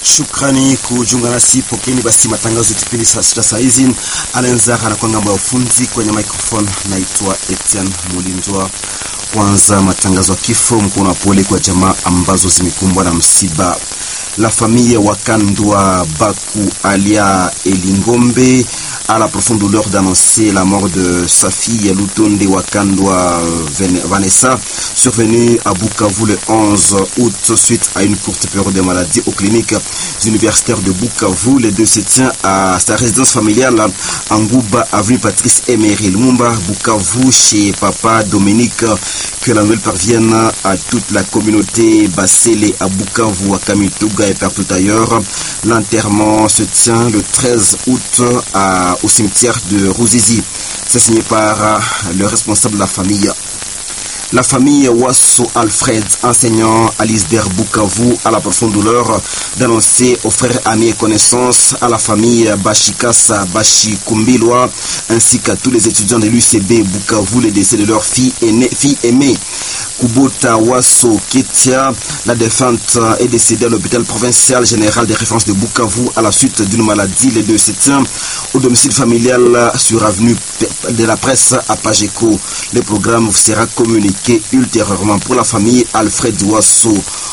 Shukrani kujiunga nasi. Pokeni basi matangazo ya kipindi saa sita saa hizi. Alenzara anakuwa ngambo ya ufunzi kwenye microphone, naitwa Etienne Mulindwa. Kwanza matangazo ya kifo, mkono wa pole kwa jamaa ambazo zimekumbwa na msiba. La famille Wakandwa Baku alia Elingombe a la profonde douleur d'annoncer la mort de sa fille Lutonde Wakandwa Vanessa, survenue à Bukavu le 11 août suite à une courte période de maladie aux cliniques universitaires de Bukavu. Les deux se tient à sa résidence familiale en Gouba, avenue Patrice Emery Lumumba, Bukavu, chez papa Dominique. Que la nouvelle parvienne à toute la communauté Bassélé à Bukavu, à Kamituga et partout ailleurs. L'enterrement se tient le 13 août à, au cimetière de Rouzizi. C'est signé par le responsable de la famille. La famille Wasso Alfred, enseignant à l'ISBER Bukavu, à la profonde douleur d'annoncer aux frères, amis et connaissances, à la famille Bashikasa Bashikumbilwa, ainsi qu'à tous les étudiants de l'UCB Bukavu, le décès de leur fille aînée, fille aimée. Kubota Wasso Ketia, la défunte est décédée à l'hôpital provincial général des références de Bukavu à la suite d'une maladie le 2 septembre au domicile familial sur avenue de la presse à Pageco. Le programme sera communiqué ultérieurement pour la famille. Alfred Wasso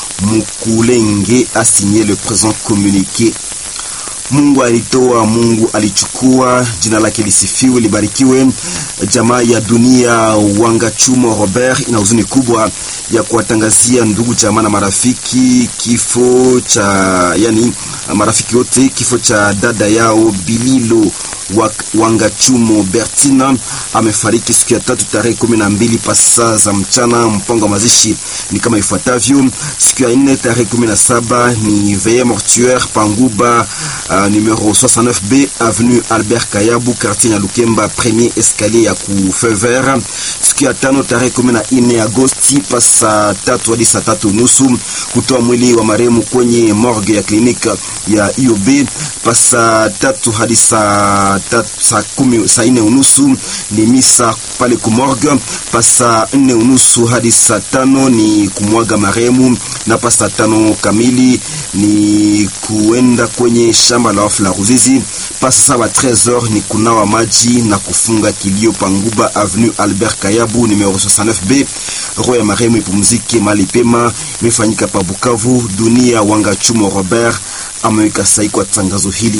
Mukulenge a signé le présent communiqué. Mungu alitoa, Mungu alichukua, jina lake lisifiwe, libarikiwe. Jamaa ya dunia Wangachumo Robert ina huzuni kubwa ya kuwatangazia ndugu jamaa na marafiki kifo cha yani, marafiki wote kifo cha dada yao Bililo Wangachumo Bertina amefariki siku ya tatu tarehe kumi na mbili pasa za mchana. Mpango wa mazishi ni kama ifuatavyo: siku ya nne tarehe kumi na saba ni veye mortuaire Panguba uh, numero 69B avenue Albert Kayabu quartier ya Lukemba premier escalier ya ku Fever. Siku ya tano tarehe kumi na nne Agosti pasa tatu hadi saa tatu nusu kutoa mwili wa marehemu kwenye morgue ya kliniki ya IOB pasa tatu hadi saa saa kumi saa nne unusu ni misa pale kumorgue. Pasa nne unusu hadi saa tano ni kumwaga marehemu, na pasa tano kamili ni kuenda kwenye shamba la wafu la Ruzizi. Pasa saba 13h ni kunawa maji na kufunga kilio Panguba avenue Albert Kayabu numero 69B. Roho ya marehemu ipumzike mali pema. Imefanyika pa Bukavu. Dunia Wangachumo Robert ameweka sahihi kwa tangazo hili.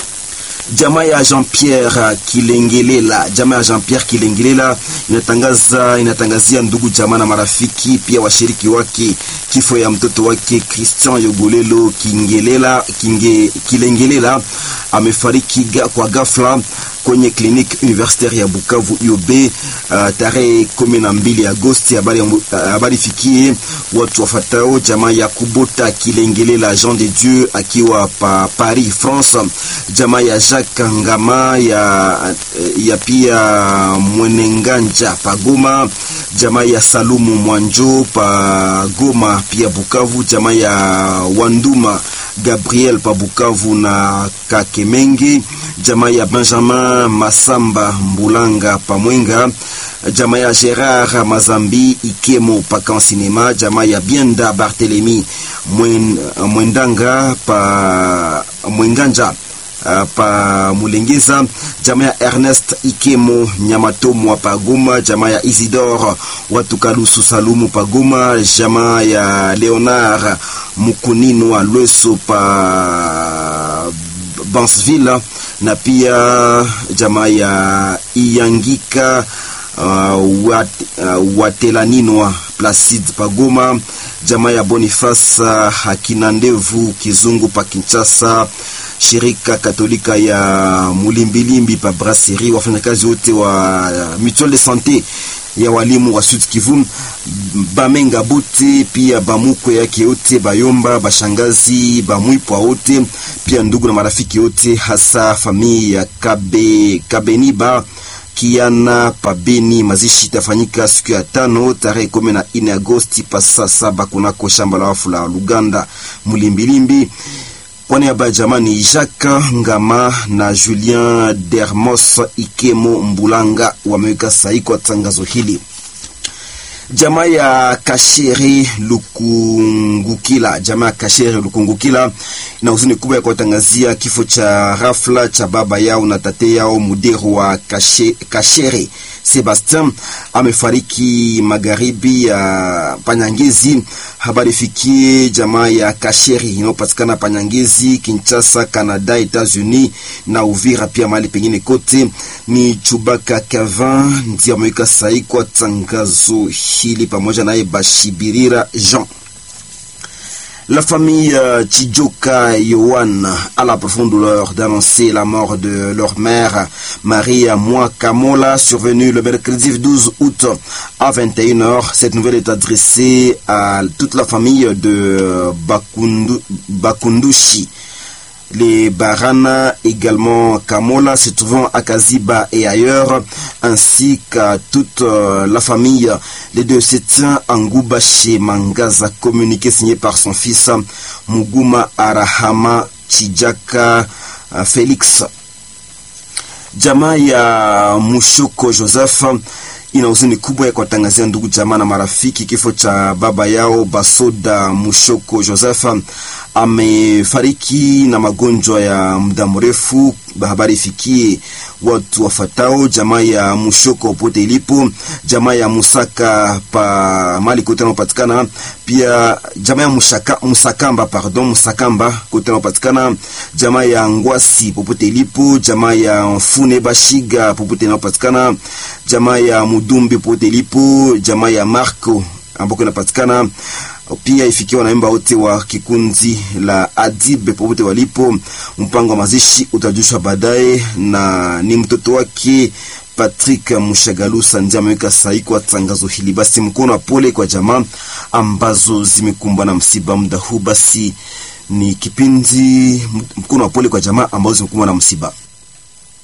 Jamaa ya Jean-Pierre Kilengelela, jamaa ya Jean-Pierre Kilengelela inatangaza inatangazia ndugu jamaa na marafiki pia washiriki wake kifo ya mtoto wake Christian Yogolelo Kingelela Kinge, Kilengelela amefariki kwa ghafla kwenye kliniki universitaire ya Bukavu UB uh, tarehe kumi na mbili Agosti. Habari habari fikie watu wafatao jamaa ya Kubota Kilengelela Jean de Dieu akiwa pa Paris France, jamaa ya Jacques Ngama ya, ya pia Mwenenganja pa Goma, jamaa ya Salumu Mwanjo pa Goma pia Bukavu, jamaa ya Wanduma Gabriel pa Bukavu na Kakemenge, jamaa ya Benjamin Masamba Mbulanga pa Mwenga, jamaa ya Gerard Mazambi Ikemo pa Kansinema, jamaa ya Bienda Barthelemy Mwen, Mwendanga pa Mwenganja Uh, pa Mulengeza, jamaa ya Ernest Ikemo Nyamatomo pa Goma, jamaa ya Isidore Watukalusu Salumu pa Goma, jamaa ya Leonard Mukunino wa Lweso pa Bansville, na pia jamaa ya Iyangika uh, wat, uh, Watelaninoa Placide pa Goma, jamaa ya Boniface Hakina Ndevu Kizungu pa Kinshasa shirika Katolika ya Mulimbilimbi pa Brasserie, wafanyakazi wote wa Mutuelle de Sante ya walimu wa Sud Kivu, Bamenga bote pia bamukwe yake yote, Bayomba, bashangazi, bamwipwa wote pia ndugu na marafiki wote, hasa familia ya Kabe, Kabeniba Kiana Pabeni. Mazishi itafanyika siku ya tano tarehe kumi na nne Agosti pa saa saba kunako shamba la wafu la Luganda Mulimbilimbi. Kwa niaba ya jamani Jacques Ngama na Julien Dermos Ikemo Mbulanga wameweka sahihi kwa tangazo hili. Jamaa ya Kasheri Lukungukila, jamaa ya Kasheri Lukungukila ina huzuni kubwa ya kuwatangazia kifo cha ghafla cha baba yao na tate yao Muderu wa Kashe, Kasheri Sebastien amefariki magharibi ya Panyangezi. Habari fikie jamaa ya Kasheri inayopatikana Panyangezi, Kinshasa, Canada, Etats-Unis na Uvira, pia mahali pengine kote. Ni Chubaka Kavin ndiye ameweka sahi kwa tangazo hili pamoja naye Bashibirira Jean. La famille euh, Chijoka Yohan a la profonde douleur d'annoncer la mort de leur mère, Maria Mwakamola, survenue le mercredi 12 août à 21h. Cette nouvelle est adressée à toute la famille de Bakundu, Bakundushi. Les Barana, également Kamola, se trouvant à Kaziba et ailleurs, ainsi qu'à toute euh, la famille. Les deux se tient en Gouba chez Mangaza, communiqué signé par son fils Muguma Arahama Chijaka euh, Félix. Jamaa ya Mushoko Joseph ina huzuni kubwa ya kuwatangazia ndugu jamaa na marafiki kifo cha baba yao Basoda Mushoko Joseph amefariki na magonjwa ya muda mrefu. Habari ifikie watu wafatao jamaa ya Mushoko popote ilipo, jamaa ya Musaka pa mali kote anapatikana, pia jamaa ya Mushaka, Musakamba pardon, Musakamba kote anapatikana, jamaa ya Ngwasi popote ilipo, jamaa ya Mfune Bashiga popote anapatikana, jamaa ya Mudumbi popote ilipo, jamaa ya Marco ambako inapatikana pia ifikia wanaimba wote wa kikundi la Adibe popote walipo. Mpango wa mazishi utajushwa baadaye, na ni mtoto wake Patrick Mushagalusa ndiye ameweka sahihi kwa tangazo hili. Basi mkono wa pole kwa jamaa ambazo zimekumbwa na msiba muda huu. Basi ni kipindi mkono wa pole kwa jamaa ambazo zimekumbwa na msiba.